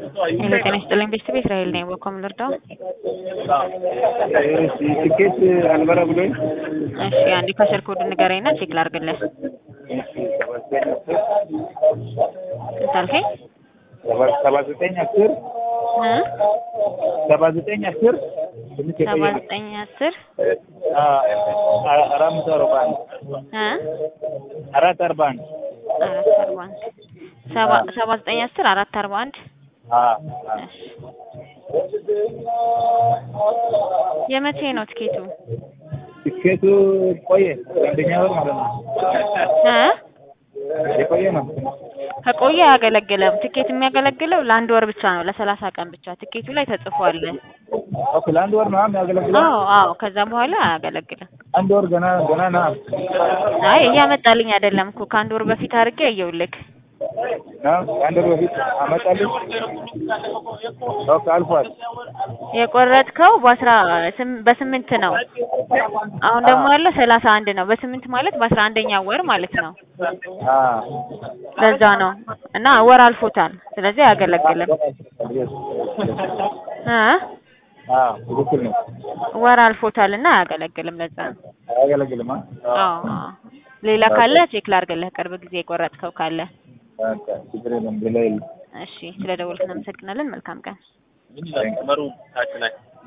ሄሎ ጤና ይስጥልኝ ቤተሰብ እስራኤል ነኝ። በኮም ልርዳው? ትኬት አልበራ ብሎኝ እሺ አንዴ ከስር ኮድ ንገረኝና ቼክ ላድርግልህ። ስንት አልከኝ? ሰባ ዘጠኝ አስር እ ሰባ ዘጠኝ አስር ትንሽ ሰባ የቆየ ዘጠኝ አስር አራት መቶ አርባ አንድ እ አራት አርባ አንድ አራት አርባ አንድ ሰባ ሰባ ዘጠኝ አስር አራት አርባ አንድ እሺ የመቼ ነው ትኬቱ? ትኬቱ ቆየ አንደኛ ወር ማለት ነው እ የቆየ ነው ከቆየ አያገለግልም። ትኬት የሚያገለግለው ለአንድ ወር ብቻ ነው፣ ለሰላሳ ቀን ብቻ ትኬቱ ላይ ተጽፏል። ኦኬ ለአንድ ወር ነው የሚያገለግለው አዎ አዎ፣ ከዛ በኋላ አያገለግልም። አንድ ወር ገና ገና ና አይ እያመጣልኝ አይደለም እኮ ከአንድ ወር በፊት አድርጌ አየሁልክ። ና አንድ ወር በፊት አመጣልኝ ኦኬ አልፏል የቆረጥከው በአስራ ስም- በስምንት ነው። አሁን ደግሞ ያለው ሰላሳ አንድ ነው። በስምንት ማለት በአስራ አንደኛ ወር ማለት ነው። አ ለዛ ነው እና ወር አልፎታል። ስለዚህ አያገለግልም እ አ ትክክል ነው ወር አልፎታል እና አያገለግልም። ለዛ ነው። አያገለግልም አ አዎ አዎ። ሌላ ካለ ቼክ ላድርግልህ፣ ቅርብ ጊዜ የቆረጥከው ካለ። በቃ ችግር የለም ሌላ የለም እሺ፣ ስለ ደወልክ እናመሰግናለን። መልካም ቀን። Thank you.